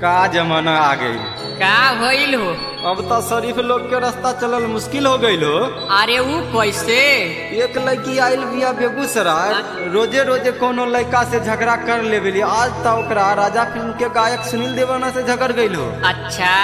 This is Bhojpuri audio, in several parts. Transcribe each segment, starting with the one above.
का जमाना आ गई का भइल हो अब तो शरीफ लोग के रास्ता चलल मुश्किल हो गईल हो अरे ऊ कैसे एक लड़की आयल बिया बेगूसराय रोजे रोजे कोनो लड़का से झगड़ा कर लेवेली आज तो ओकरा राजा फिल्म के गायक सुनील देवाना से झगड़ गईल हो अच्छा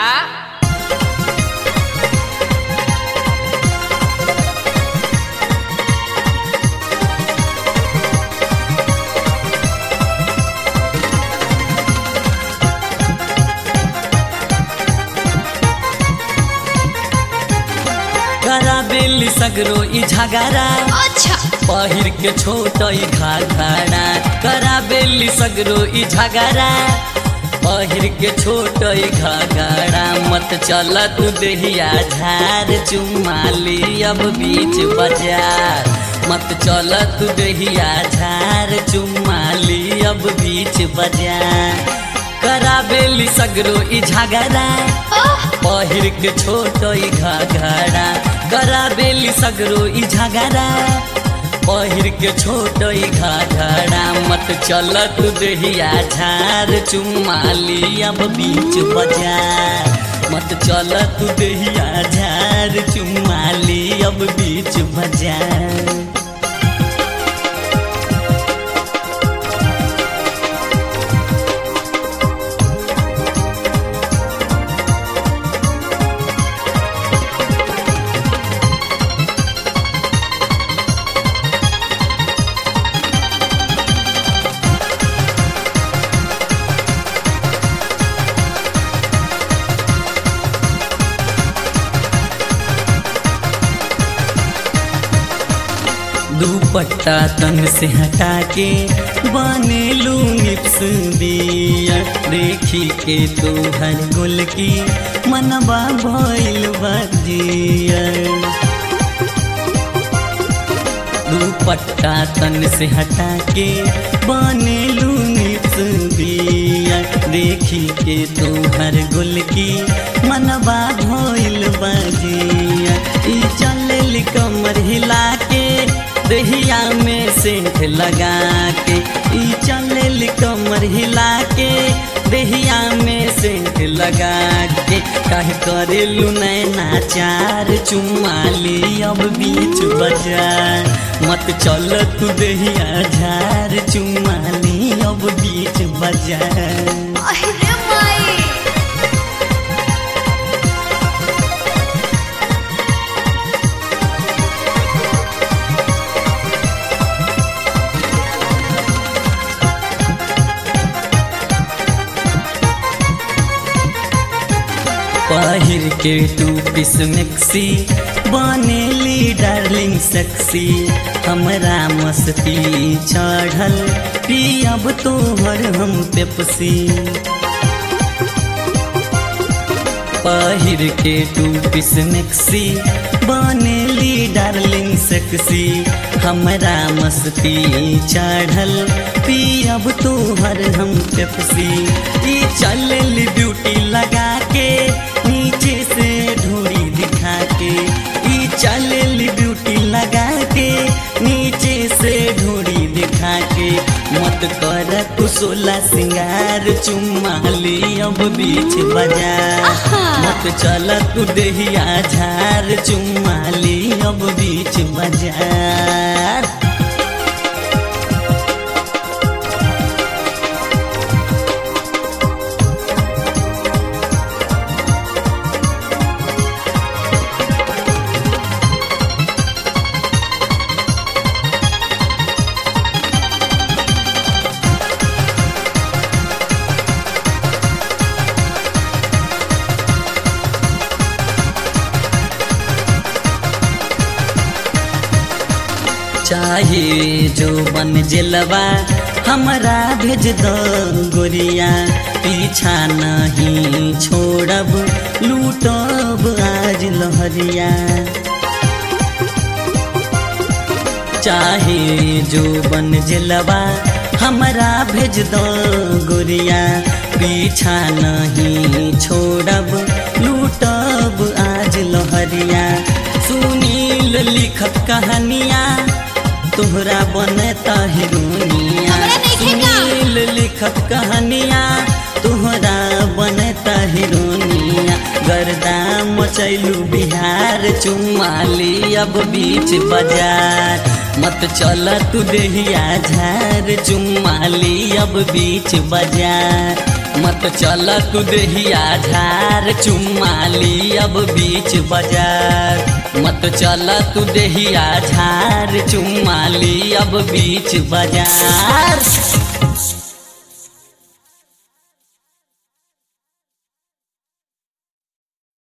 करा बेली सगरो ई झगड़ा अच्छा पहिर के छोट ई घाघरा करा बेली सगरो ई झगड़ा पहिर के छोट ई घाघरा मत चल तू देहिया झार चुमाली अब बीच बाजार मत चल तू देहिया झार चुमाली अब बीच बाजार करा बेली सगरो ई झगड़ा ओह पहिर के छोट ई घाघरा गरा बेली सगरो ई झगड़ा पहिर के छोट ई घाघरा मत चल तू देहिया झार चुमाली अब बीच बाजार मत चल तू देहिया झार चुमाली अब बीच बाजार दुपट्टा तन से हटा के बनेलू निप्स दिया देखी के तू हर गुल की मनबा भइल बजिया दुपट्टा तन से हटा के बनेलू निप्स दिया देखी के तू हर गुल की मनबा भइल बजिया ई चल कमर हिला के दहिया में सेंठ लगा के ई चल कमर हिला के दहिया में सेंठ लगा के कह करेलू नैना चार चुमाली अब बीच बाजार मत चल तू दहिया झार चुमाली अब बीच बाजार अरे माई पहिर के टू पीस मिक्सी बनेली डार्लिंग सेक्सी हमरा मस्ती चढ़ल पियब तोहर हम पेप्सी पहिर के टू पीस मिक्सी बनेली डार्लिंग सेक्सी हमरा मस्ती चढ़ल पियब तोहर हम पेप्सी ई चलल ब्यूटी लगा के नीचे से ढोरी दिखा के ई चलल ब्यूटी लगा के नीचे से ढोरी दिखा के मत कर कुशोला सिंगार चुमाली अब बीच बाजार मत चल तू देहिया झार चुमाली अब बीच बाजार चाहे जो बन जलवा हमरा भेज दो गोरिया पीछा नहीं छोड़ब लूटब आज लहरिया चाहे जो बन जलवा हमरा भेज दो गोरिया पीछा नहीं छोड़ब लूटब आज लहरिया सुनील लिखत कहानिया तोहरा बनता हिरोनिया हमरा नइखे का। सुनील लिखत कहानिया तोहरा बन मचैलू बिहार चुमाली अब बीच बाजार मत चल तू देहिया झार चुमाली अब बीच बाजार मत चल तू देहिया झार चुमाली अब बीच बाजार मत चल तू देहिया झार चुमाली अब बीच बाजार